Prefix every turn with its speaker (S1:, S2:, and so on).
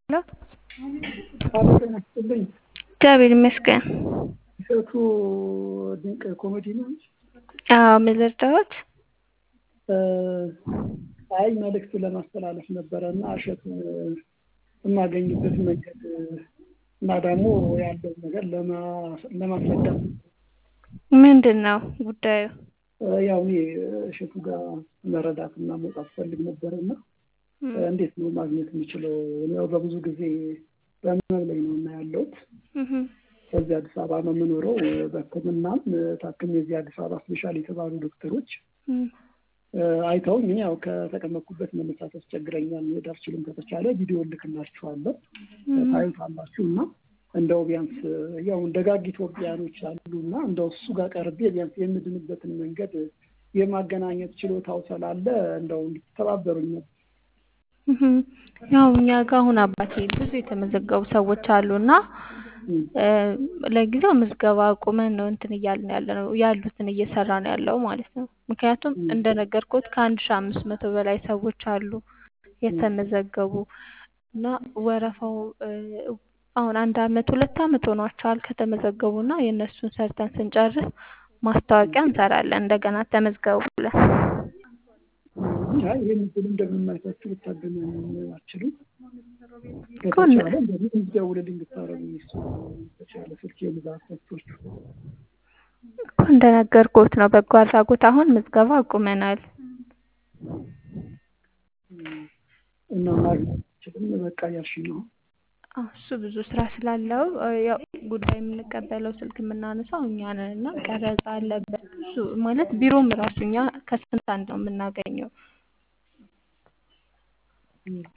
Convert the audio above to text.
S1: ሄሎ
S2: አሎ ጤና ይስጥልኝ።
S1: እግዚአብሔር ይመስገን።
S2: እሸቱ ድንቅ ኮሜዲ ነው።
S1: አዎ ምን ልርዳዎት?
S2: አይ መልእክት ለማስተላለፍ ነበረ እና እሸቱ የማገኝበት መንገድ እና ደግሞ ያለው ነገር ለማስረዳት
S1: ምንድን ነው ጉዳዩ?
S2: ያው እኔ እሸቱ ጋር መረዳት እና መውጣት ፈልግ ነበር እና እንዴት ነው ማግኘት የምችለው? ያው በብዙ ጊዜ በህመም ላይ ነው እና ያለሁት በዚህ አዲስ አበባ ነው የምኖረው። በሕክምናም ታክሜ የዚህ አዲስ አበባ ስፔሻል የተባሉ ዶክተሮች አይተውኝ ያው ከተቀመጥኩበት መነሳት ያስቸግረኛል፣ መሄድ አልችልም። ከተቻለ ቪዲዮ እልክላችኋለሁ ታዩታላችሁ እና እንደው ቢያንስ ያው ደጋግ ኢትዮጵያኖች አሉ እና እንደው እሱ ጋር ቀርቤ ቢያንስ የምድንበትን መንገድ የማገናኘት ችሎታው ስላለ እንደው እንድትተባበሩኝ ነበር።
S1: ያው እኛ ጋር አሁን አባቴ ብዙ የተመዘገቡ ሰዎች አሉና ለጊዜው ምዝገባ አቁመን ነው እንትን እያልን ያለ ነው ያሉትን እየሰራ ነው ያለው ማለት ነው። ምክንያቱም እንደነገርኩት ከአንድ ሺህ አምስት መቶ በላይ ሰዎች አሉ የተመዘገቡ እና ወረፋው አሁን አንድ አመት ሁለት አመት ሆኗቸዋል ከተመዘገቡ እና የእነሱን ሰርተን ስንጨርስ ማስታወቂያ እንሰራለን እንደገና ተመዝገቡ ብለን።
S2: አይ ይህን ብሎ እንደምናይታችሁ ልታገናኙ አችልም። ከተቻለ እንደዚህ እንዲደውልልኝ ብታረጉ እሱ ተቻለ ስልክ የብዛት ሰቶቹ
S1: እኮ እንደነገርኩት ነው። በጎ አድራጎት አሁን ምዝገባ አቁመናል።
S2: እና ማግኘት አችልም በቃ ያልሽ ነው።
S1: እሱ ብዙ ስራ ስላለው ያው ጉዳይ የምንቀበለው ስልክ የምናነሳው እኛ ነን እና ቀረጻ አለበት ብዙ ማለት ቢሮም ራሱ እኛ ከስንት አንድ ነው የምናገኘው